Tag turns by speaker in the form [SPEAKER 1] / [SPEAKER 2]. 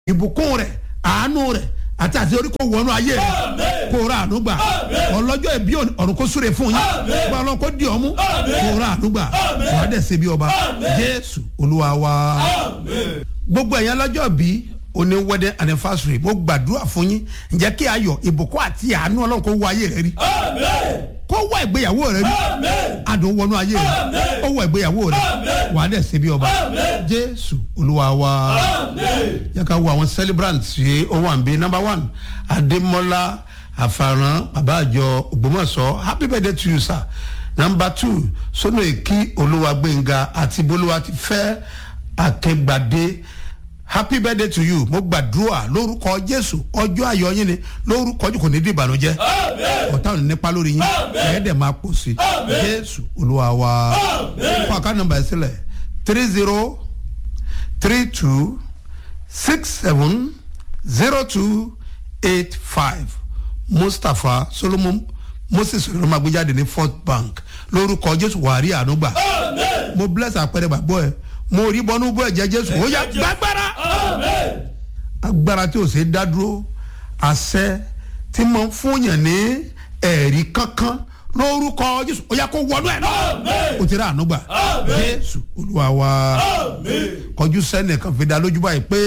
[SPEAKER 1] ìbùkún rẹ̀ àánú rẹ̀ àti àti orí kò wọnú ayé rẹ̀ kò ra àánú gbà ọlọ́jọ́ ìbí ọ̀run kò súre fún yín gba ọlọ́run kò di ọmú kò ra àánú gbà wàá dẹ̀ ṣe bí ọba jésù olúwa wa gbogbo ẹ̀yàn lọ́jọ́ bí oní wedding anniversary mo gbàdúrà fún yín ǹjẹ́ kí ayọ̀ ìbùkún àti àánú ọlọ́run kò wọ ayé rẹ rí kó wọ ìgbéyàwó rẹ rí adùn wọnú ayé rẹ ó wọ ìgbéyàwó rẹ wàá dẹ̀ ṣe bí ọba jésù olúwa wa yẹ ká wo àwọn celebrants yìí ó wà ń bí number one adémọlá àfàràn bàbá àjọ ògbómọ̀ṣọ́ happy birthday to you sir number two sọnà èkì olúwagbẹ̀ngà àti bolúwa ti fẹ́ akẹgbàdé happy birthday to you mo gbàdúrà lórúkọ jésù ọjọ́ ayọ̀ yín ni lórúkọ jù kò ní di ìbànújẹ́ ọ̀tá ò ní nípa lórí yín ẹ̀ẹ́dẹ̀ máa pọ̀ sí jésù olúwa wa fún àká nọmba ẹ̀ sílẹ̀ three zero three two six seven zero two eight five mustapha solomon moses olùmọ̀gbéjáde ní fort bank lórúkọ jésù wàrí ànúgbà mo bless àpẹẹrẹ gbàgbọ́ ẹ mo rí bọ́nú bọ́ ẹ̀jẹ̀ jésù ó yá gbàgbára agbára tí o ṣe dá dúró àṣẹ tí mo ń fúnyàn ní ẹ̀rí kankan lórúkọ jésù ó yá kó wọnú ẹ̀ náà o ti rà ànúgbà jésù olúwa wa kọjú sẹ́nìkan fi dá lójú báyìí pé